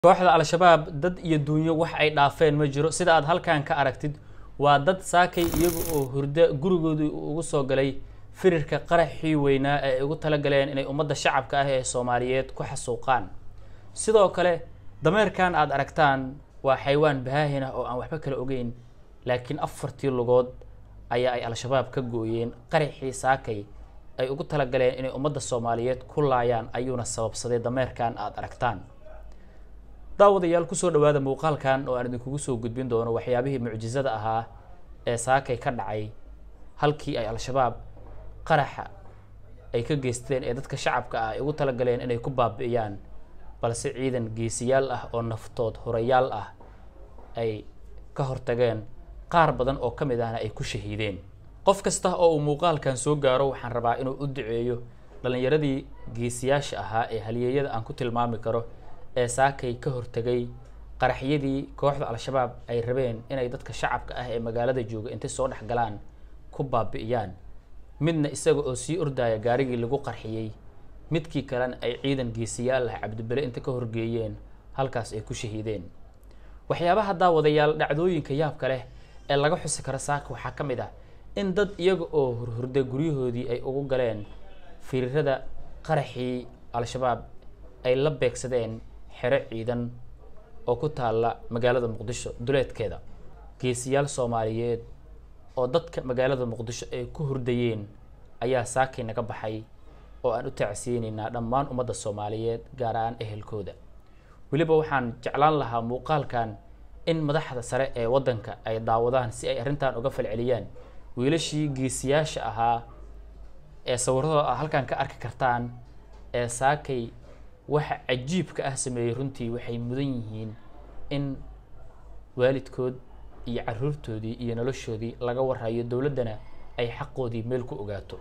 kooxda al-shabaab dad iyo duunyo wax ay dhaafeen ma jiro sida aad halkan ka aragtid waa dad saakay iyaga oo hurda gurigoodii ugu soo galay firirka qaraxii weynaa ee ay ugu talagaleen inay ummadda shacabka ah ee soomaaliyeed ku xasuuqaan sidoo kale dameerkan aad aragtaan waa xaywaan bahaahin ah oo aan waxba kala ogeyn laakiin afartii lugood ayaa ay al-shabaab ka gooyeen qaraxii saakay ay ugu talagaleen inay ummadda soomaaliyeed ku laayaan ayuuna sababsaday dameerkan aad aragtaan daawadayaal kusoo dhawaada muuqaalkan oo aan idinkugu soo gudbin doono waxyaabihii mucjizada ahaa ee saakay ka dhacay halkii ay al-shabaab qaraxa ay ka geysteen ee dadka shacabka ah ay ugu talagaleen inay ku baabi'iyaan balse ciidan geesiyaal ah oo naftood horayaal ah ay ka hortageen qaar badan oo ka mid ahna ay ku shahiideen qof kasta oo uu muuqaalkan soo gaaro waxaan rabaa inuu u duceeyo dhallinyaradii geesiyaasha ahaa ee halyeeyada aan ku tilmaami karo ee saakay ka hortegay qaraxyadii kooxda al-shabaab ay rabeen inay dadka shacabka ah ee magaalada jooga intay soo dhex galaan ku baabi'iyaan midna isaga oo sii ordaya gaarigii lagu qarxiyey midkii kalena ay ciidan geesiyaal ah cabdibele inta ka horgeeyeen halkaas ay ku shahiideen waxyaabaha daawadayaal dhacdooyinka yaabka leh ee laga xusi karo saaka waxaa ka mid ah in dad iyaga oo hurhurda guryahoodii ay ugu galeen firirada qaraxii al-shabaab ay la beegsadeen xero ciidan oo ku taalla magaalada muqdisho duleedkeeda geesiyaal soomaaliyeed oo dadka magaalada muqdisho ay ku hurdayeen ayaa saakay naga baxay oo aan u tacsiyeynaynaa dhammaan ummadda soomaaliyeed gaar ahaan ehelkooda weliba waxaan jeclaan lahaa muuqaalkan in madaxda sare ee waddanka ay daawadaan si ay arrintan uga falceliyaan wiilashii geesiyaasha ahaa ee sawirradooda aad halkan ka arki kartaan ee saakay waxa cajiibka ah sameeyey runtii waxay mudan yihiin in waalidkood iyo caruurtoodii iyo noloshoodii laga warhayo dowladdana ay xaqoodii meel ku ogaato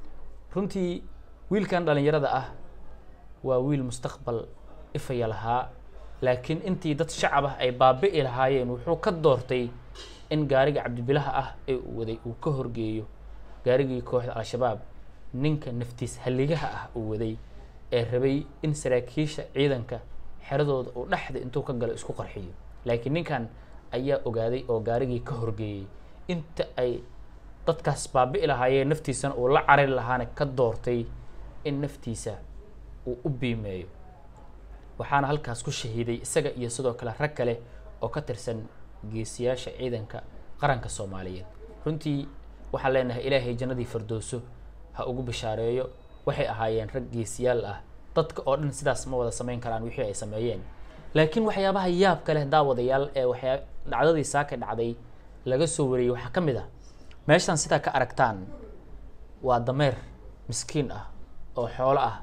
runtii wiilkan dhallinyarada ah waa wiil mustaqbal ifaya lahaa laakiin intii dad shacab ah ay baabi'i lahaayeen wuxuu ka doortay in gaariga cabdibilaha ah ee uu waday uu ka horgeeyo gaarigii kooxda al-shabaab ninka naftiis halligaha ah uu waday ee rabay in saraakiisha ciidanka xeradooda uu dhexda intuu ka galo isku qarxiyo laakiin ninkan ayaa ogaaday oo gaarigii ka horgeeyey inta ay dadkaas baabi'i lahaayeen naftiisana uu la carari lahaana ka doortay in naftiisa uu u biimeeyo waxaana halkaas ku shahiiday isaga iyo sidoo kale rag kale oo ka tirsan geesiyaasha ciidanka qaranka soomaaliyeed runtii waxaan leenahay ilaahay jannadii fardooso ha ugu bishaareeyo waxay ahaayeen rag geesiyaal ah dadka oo dhan sidaas ma wada samayn karaan wixii ay sameeyeen laakiin waxyaabaha yaabka leh daawadayaal ee waxyaa dhacdadii saaka dhacday laga soo wariyey waxaa ka mid ah meeshan sidaa ka aragtaan waa dameer miskiin ah oo xoolo ah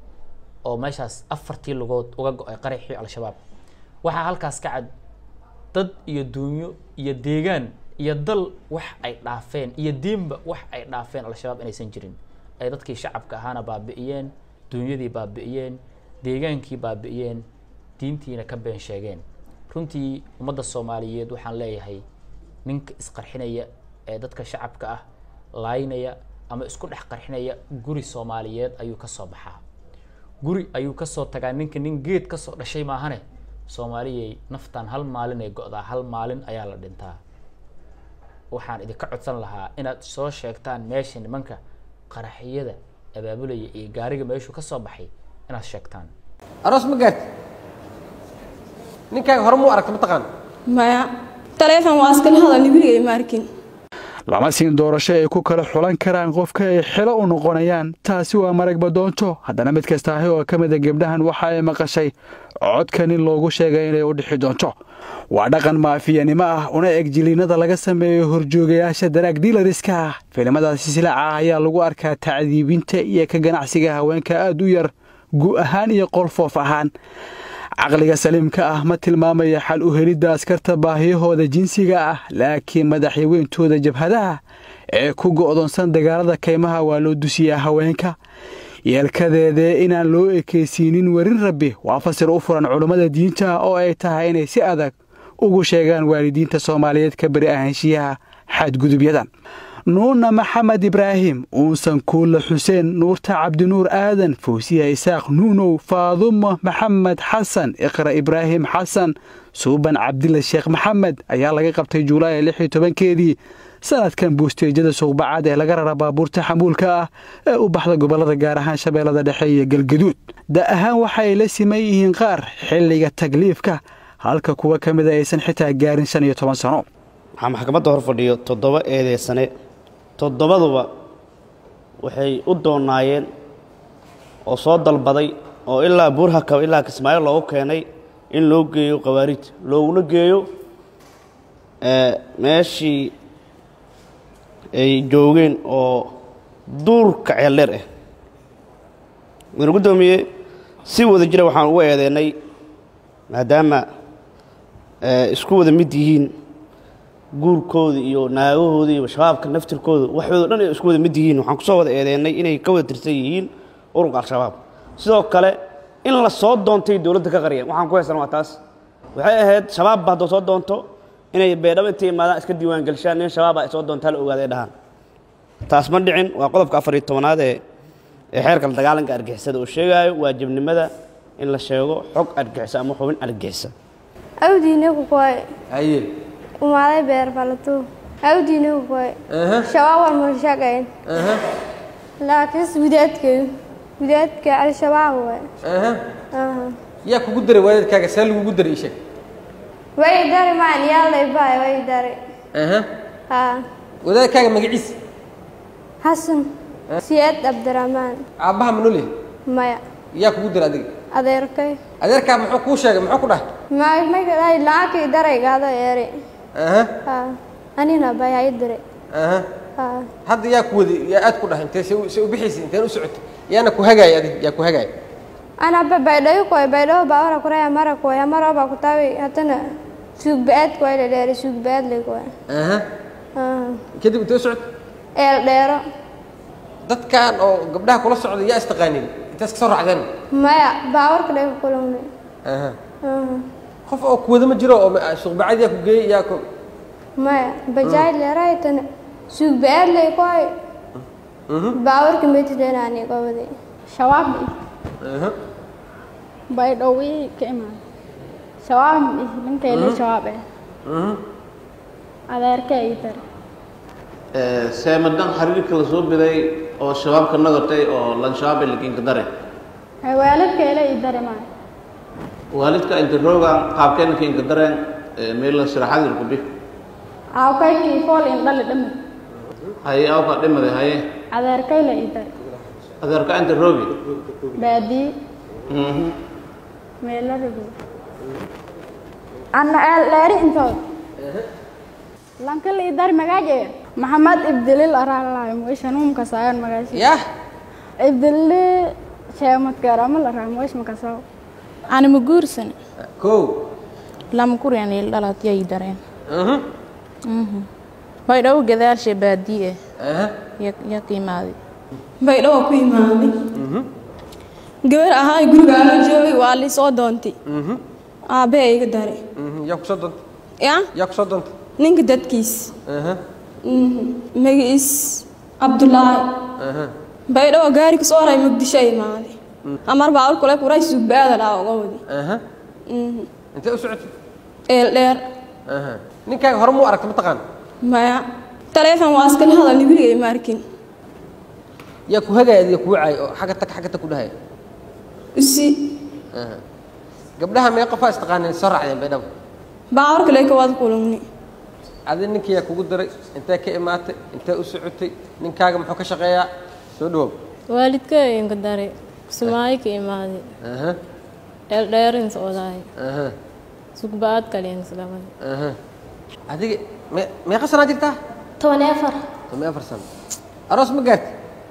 oo meeshaas afartii lugood uga go-ay qaraxii al-shabaab waxaa halkaas ka cad dad iyo duunyo iyo deegaan iyo dal wax ay dhaafeen iyo diinba wax ay dhaafeen al-shabaab inaysan jirin ay dadkii shacabka ahaana baabi'iyeen duunyadii baabi'iyeen deegaankii baabi'iyeen diintiina ka been sheegeen runtii ummadda soomaaliyeed waxaan leeyahay ninka isqarxinaya ee dadka shacabka ah laaynaya ama isku dhex qarxinaya guri soomaaliyeed ayuu ka soo baxaa guri ayuu kasoo tagaa ninka nin geed kasoo dhashay maahane soomaaliyay naftan hal maalin ay go-daa hal maalin ayaa la dhintaa waxaan idinka codsan lahaa inaad soo sheegtaan meesha nimanka qaraxiyada abaabulaya iyo gaariga meeshuu ka soo baxay inaad sheegtaan aroos ma gaarti ninkaaga hore muu aragta mataqaan maya taleefon waa iskala hadalni weligay ma arkin lama siin doorasho ay ku kala xulan karaan qofka ay xilo u noqonayaan taasi waa maragba doonto haddana mid kasta ahi oo ka mida gebdhahan waxa ay maqashay codka nin loogu sheegay inay u dhixi doonto waa dhaqan maafiyanimo ah una eg jiliinada laga sameeyo horjoogayaasha daraag diilariska ah filimadaasi silaaca ah ayaa lagu arkaa tacdiibinta iyo ka ganacsiga haweenka aad u yar gu ahaan iyo qolfoof ahaan caqliga saliimka ah ma tilmaamaya xal u helidda askarta baahiyahooda jinsiga ah laakiin madaxyaweyntooda jabhadaha ee ku go'doonsan dagaalada kaymaha waa loo dusiyaa haweenka yeelkadeedee inaan loo ekaysiinin werin rabbi waa fasir u furan culummada diinta oo ay tahay inay si adag ugu sheegaan waalidiinta soomaaliyeed ka beri ahaanshiyaha xadgudubyadan nuurna maxamed ibraahim uunsan kuulle xuseen nuurta cabdinuur aadan fawsiya isaaq nuunow faadumo maxamed xasan iqra ibraahim xasan suuban cabdilla sheekh maxamed ayaa laga qabtay julaay lix iyo tobankeedii sanadkan buusteejyada suuqbacaad ee laga rara baabuurta xamuulka ah ee u baxda gobollada gaar ahaan shabeellada dhexe iyo galgaduud da ahaan waxa ay la siman yihiin qaar xilliga tagliifka halka kuwa ka mida aysan xitaa gaarin shan iyo toban sano waxaa maxkamadda hor fadhiyo toddoba eedeysane toddobaduba waxay u doonaayeen oo soo dalbaday oo ilaa buurhakab ilaa kismaayo loogu keenay in loo geeyo khawaarij looguna geeyo meeshii ay joogeen oo duurka ceeldheer ah mudane guddoomiye si wada jira waxaan ugu eedeennay maadaama isku wada mid yihiin guurkooda iyo naagahooda iyo shabaabka naftirkooda waxooda dhan ay isku wada mid yihiin waxaan kusoo wada eedeennay inay ka wada tirsan yihiin ururka al-shabaab sidoo kale in la soo doontay dowladda ka qariyeen waxaan ku haysan waa taas waxay ahayd shabaabba haddoo soo doonto inay beedhabo intay imaadaan iska diiwaangelishaan nin shabaaba ay soo doontaa la ogaaday dhahaan taas ma dhicin waa qodobka afar iyo tobanaad ee ee xeerka la dagaalanka argixisada uu sheegaayo waajibnimada in la sheego xog argixisa ama xubin argixisa awdiinagu koy haye umaalay beer falato awdiinagu koy aha shabaab waan mulshaqayn aha laakiin gudaadkeedu gudaadka al-shabaab waay aha aha yaa kugu daray waalidkaaga see lagugu daray ii sheeg way dari maan yaalay baay way dari aha haa wadaadkaaga magaciisa xasan siyaad cabdiraxmaan aabbaha ma nool yahay maya yaa kugu daray adiga adeerkay adeerkaa muxuu kuu sheegay muxuu ku dhahay may may lacagkii daraygaado eeri aha haa anina bay hay diray aha haa hadda yaa ku wadi yaa aad ku dhahay intee se u- se u bixaysa inteen u socotay yaana ku hagaaya adiga yaa ku hagaaya anaba baydhayo koy baydhayo baawara kuraya mara koy amara ba kutawi hatana suugbaad koy la dheeri suugbaad le koy aha aha kadib intee u socotay eel dheero dadkan oo gabdhaha kula socday yaa istaqaanin intaas ka soo raacdeen maya baawarka dhega kulumne aha aha qof oo ku wada ma jiro oo ma- suuqbacad yaa ku geeyey yaa ku maya bajaaj leeray tana suugbaad le koy baawarka metideenani gobadi shabaab aha baydhowii ka imaan shabaab ninkayla shabaab eh mhm adeerka ii dar seemadan xiriirka la soo biday oo shabaabka nagatay oo lanshabaabay lakiinka dare waalidkayla ii dari maayo waalidka inta rooga qaabkeena kiinka dareen meela siraxadir kubi aawkaykii fool in dhali dhami haye awka dhimaday haye adeerkayla ii dari adeerka inta roogi baadii Mhm. meela rabi anna eel dheeri intood lankala ii dari magaaje maxamed ibdilil araalaay moisha nuumka saayan magaashi yah ibdili sheemadkeerama la raa moish makasaw ani ma guursan kow lama kuryan il dhalat yay dareen mhm baydhabo gadaashe baadiye aha ya qiimaaday baydhawo ku imaaday gabar ahaa gurigaala joogay waa lii soo doontay mhm aabbahe iga daray mhm yaa ku soo doontay ya yaa ku soo doontay ninka dadkiis aha magaciis cabdulaahi aha baydhawo gaari kasoo haray muqdisho imaaday amar baawar kule kuray suugbaada dhaa uga wadi aha intee u socotay eel dheer aha ninkaaga hore muu aragta mataqaan maya taleefon waa iskala hadal nibiligay ma arkin yaa ku hagaaya adiga kuu caay oo xagga tag xagga tag ku dhahaya usi aha gabdhaha mee qofaa istaqaanin soo raacdeen baydhabo baawar kale ka wada kulumni adi ninkii yaa kugu daray intee ka imaatay intee u socotay ninkaaga muxuu ka shaqeeyaa soo dhawow waalidka inka dare sumaayo ka imaaday aha eldheerin socdaay aha sugbaad kaliyanslabada aha adiga me meeqa sanaa jirtaa toban iyo afar toban iyo afar sano aroos ma gaarti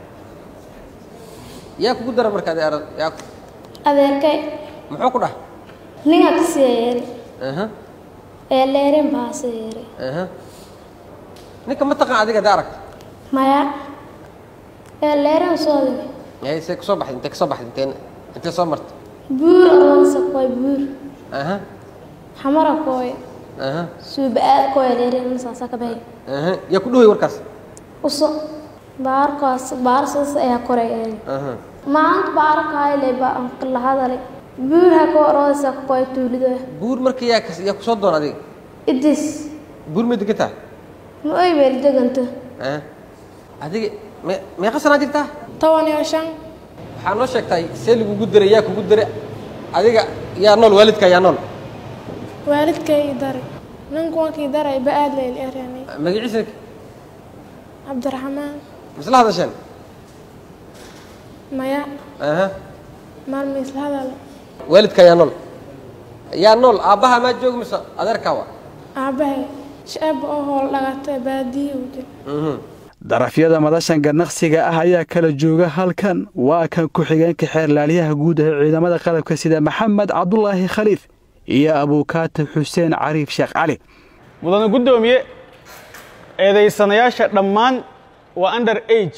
yaa kugu dara marka adi aroos yaa ku- adeerkay muxuu ku dhah ninga kasii yeeri aha eel dheerin baase yeeri aha ninka ma taqaan adiga hadii aragta maya eel dheerin soo digi yahay see kusoo baxday intee kasoo baxday intee intee soo martay buur aroonsa koy buur aha xamara koy aha suubaad koy dheerin saasa ka bahay aha yaa ku dhaway warkaas uso baarkaas baarsaas ayaa koray aha maanta baarkayle baa la hadalay buurha ka orodaysa kukoy tuulido buur marka yaa kas- yaa kusoo doon adiga idis buur ma degan tahay ma oy beeri deganta Eh? adiga me meeqa sanaa jirtaa toban iyo shan waxaa noo sheegtay see lagugu diray yaa kugu diray adiga yaa nool waalidka yaa nool waalidkay i daray ninku wankii daray ba aad layl eryanay magaciisa cabdiraxmaan misla hadasheen maya aha maalma isla hadale waalidka yaa nool yaa nool aabbaha maa jooga mise adeerkaa wa aabbahay shaab oo howl dhagata baadiye u jir Mhm. darafyada madashan ganaqsiga ah ayaa kala jooga halkan waa kan ku-xigeenka xeerlaaliyaha guud ee ciidamada qalabka sida maxamed cabdulaahi khaliif iyo abuukaatib xuseen cariif sheekh cali mudane guddoomiye eedaysanayaasha dhammaan waa under age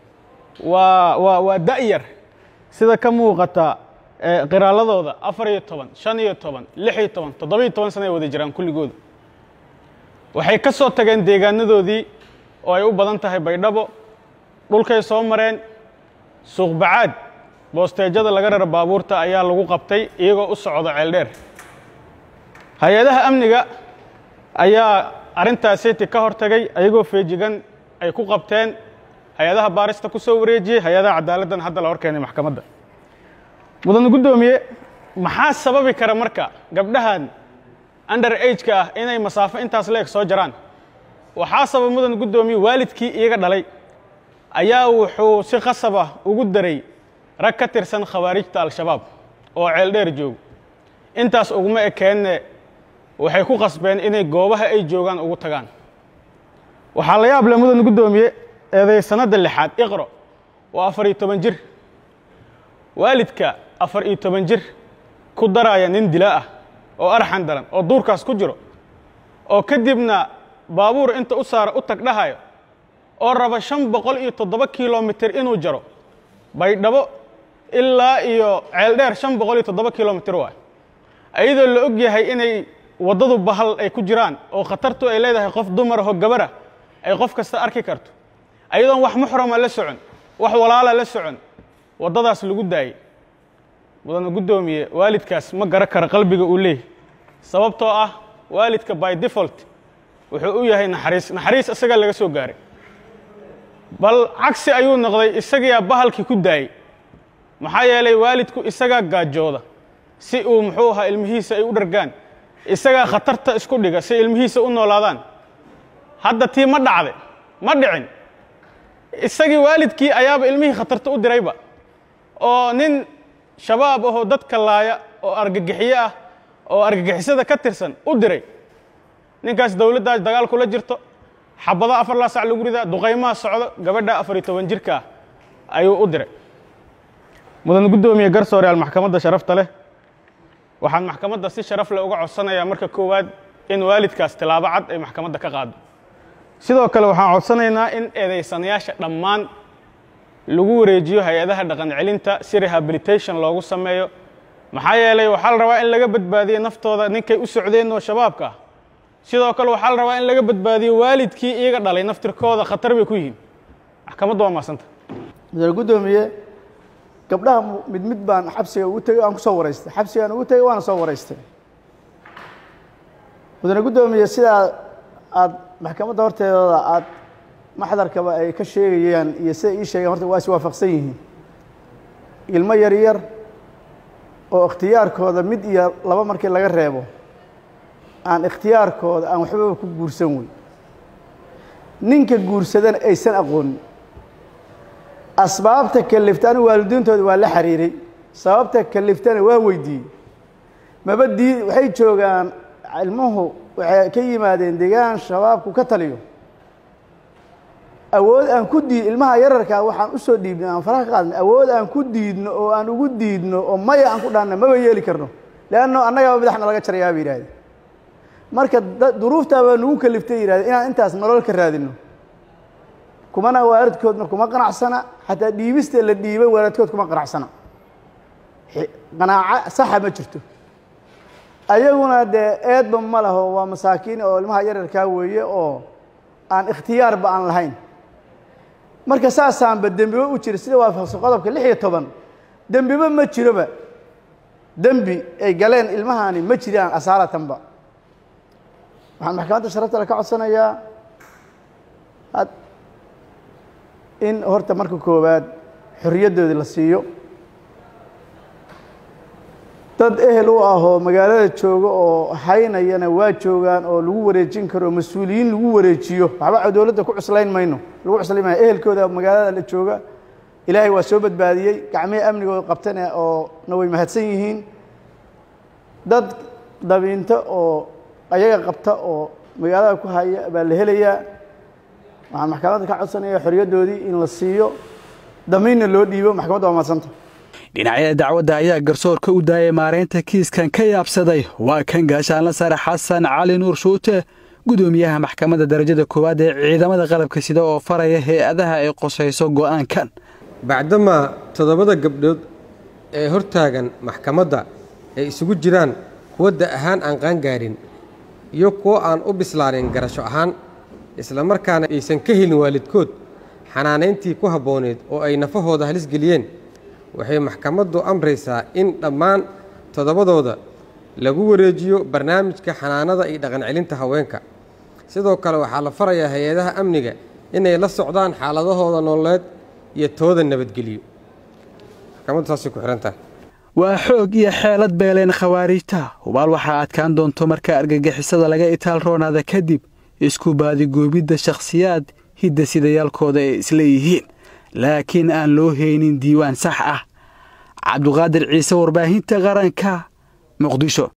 waa waa waa da'yar sida ka muuqata ee qiraaladooda afar iyo toban shan iyo toban lix iyo toban toddoba iyo toban sana ay wada jiraan kulligooda waxay ka soo tageen deegaanadoodii oo ay u badan tahay baydhabo dhulkay soo mareen suuqbacaad boosteejada laga rara baabuurta ayaa lagu qabtay iyagoo u socda ceeldheer hay-adaha amniga ayaa arrintaasiti ka hor tagay ayagoo feejigan ay ku qabteen hay-adaha baarista ku soo wareejiyey hay-adaha cadaaladdan hadda la hor keenay maxkamadda mudane guddoomiye maxaa sababi kara marka gabdhahan under age-ka ah inay masaafo intaas leeg soo jaraan waxaa sabab mudane guddoomiye waalidkii iyaga dhalay ayaa wuxuu si khasab ah ugu daray rag ka tirsan khawaarijta al-shabaab oo ceeldheer joogo intaas uguma ekeenne waxay ku qasbeen inay goobaha ay joogaan ugu tagaan waxaa la yaab leh mudan guddoomiye eeday sanadda lixaad iqro waa afar iyo toban jir waalidka afar iyo toban jir ku daraya nin dila ah oo arxan daran oo duurkaas ku jiro oo kadibna baabuur inta u saara u tag dhahayo oo raba shan boqol iyo toddoba kilomitir inuu jaro baydhabo ilaa iyo ceeldheer shan boqol iyo toddoba kilomitir waay ayadoo la og yahay inay waddadu bahal ay ku jiraan oo khatartu ay leedahay qof dumar aho gabara ay qof kasta arki karto ayadoon wax muxrama la socon wax walaala la socon waddadaas lagu daayey mudane guddoomiye waalidkaas ma gara kara qalbiga uu leeyahy sababtoo ah waalidka by default wuxuu u yahay naxariis naxariis isagaa laga soo gaaray bal cagsi ayuu noqday isagiyaa bahalkii ku daayey maxaa yeelay waalidku isagaa gaajooda si uu muxuu ahaa ilmihiisa ay u dhargaan isagaa khatarta isku dhiga si ilmihiisa u noolaadaan hadda tii ma dhacde ma dhicin isagii waalidkii ayaaba ilmihii khatarta u dirayba oo nin shabaab ahoo dadka laaya oo argagixiye ah oo argagixisada ka tirsan u diray ninkaas dowladdaas dagaal kula jirto xabado afar laa sac lagu ridaa duqaymaha socdo gabadha afar iyo toban jirka ah ayuu u diray mudan guddoomiye garsooreyaal maxkamadda sharafta leh waxaan maxkamadda si sharaf leh uga codsanayaa marka koowaad in waalidkaas tilaabo cad ay maxkamadda ka qaado sidoo kale waxaan codsanaynaa in eedaysanayaasha dhammaan lagu wareejiyo hay-adaha dhaqan celinta si rehabilitation loogu sameeyo maxaa yeelay waxaa la rabaa in laga badbaadiyo naftooda ninkay u socdeen oo shabaabka ah sidoo kale waxaa la rabaa in laga badbaadiyo waalidkii iyaga dhalay naftirkooda khatar bay ku yihiin maxkamaddu waa maasanta mudane guddoomiye gabdhaha mid mid baan xabsiga ugu tegey aan ku soo waraystay xabsigaan ugu tegey waana soo waraystay mudane guddoomiye sidaa aad maxkamadda horteedooda aad maxdarkaba ay ka sheegayaan iyo siday ii sheegeen horta waa is waafaqsan yihiin ilmo yar yar oo ikhtiyaarkooda mid iyo laba markii laga reebo aan ikhtiyaarkooda aan waxbaba ku guursan wey ninka guursadana aysan aqoonin asbaabta kaliftana waalidiintooda waa la xiriiray sababta kaliftana waa weydiiyey maba dii waxay joogaan ilmuhu waxay ka yimaadeen deegaan shabaabku ka taliyo awood aan ku diid ilmaha yararkaa waxaan usoo dhiibnay aan faraha ka qaadnay awood aan ku diidno oo aan ugu diidno oo maya aan ku dhaanna maba yeeli karno leanno annagaba madaxna laga jarayaa bay yidhahdeen marka duruuftaa baa nagu kaliftay yidhahdeen inaan intaas nolol ka raadino kumana waaradkoodna kuma qanacsana xataa dhiibista la dhiibay waaradkood kuma qanacsana qanaaco saxa ma jirto ayaguna dee eedba ma laho waa masaakiin oo ilmaha yararkaa weeye oo aan ikhtiyaarba aan lahayn marka saasaanba dembiba u jira sida waafaqsan qodobka lix iyo toban dembiba ma jiroba dembi ay galeen ilmahaani ma jiraan asaalatanba waxaan maxkamadda sharaftale ka codsanayaa had in horta marka koowaad xorriyaddoodii la siiyo dad ehel u ah oo magaalada jooga oo haynayana waa joogaan oo lagu wareejin karo oo mas-uuliyiin lagu wareejiyo waxba dowladda ku cuslayn mayno lagu cuslayn maayo ehelkooda magaalada la jooga ilaahay waa soo badbaadiyey gacmihii amnigooda qabtane oo na way mahadsan yihiin dad dabiinto oo ayaga qabta oo magaalada ku haya baa la helayaa waxaan maxkamadda ka codsanaya xorriyaddoodii in la siiyo damiinna loo dhiibo maxkamadda waa madsanta dhinacyada dacwadda ayaa garsoorka u daayay maaraynta kiiskan ka yaabsaday waa kan gaashaanla sare xasan cali nuur shuute gudoomiyaha maxkamadda darajada koowaad ee ciidamada qalabka sida oo faraya hay-adaha ay qosayso go'aankan bacdamaa toddobada gabdhood ee hortaagan maxkamadda ay isugu jiraan kuwa da ahaan aan qaangaarin iyo kuwo aan u bislaanin garasho ahaan islamarkaana aysan ka helin waalidkood xanaanayntii ku habbooneed oo ay nafahooda halis geliyeen waxay maxkamaddu amraysaa in dhammaan toddobadooda lagu wareejiyo barnaamijka xanaanada iyo dhaqancelinta haweenka sidoo kale waxaa la farayaa hay-adaha amniga inay la socdaan xaaladahooda nololeed iyo tooda nabadgeliyo maxkamaddu saasay ku xihan tahay waa xoog iyo xeelad beeleen khawaariijta hubaal waxaa adkaan doonto marka argagixisada laga itaal roonaada kadib isku baadigoobidda shakhsiyaad hidda sidayaalkooda ay isleeyihiin laakiin aan loo haynin diiwaan sax ah cabduqaadir ciise warbaahinta qaranka muqdisho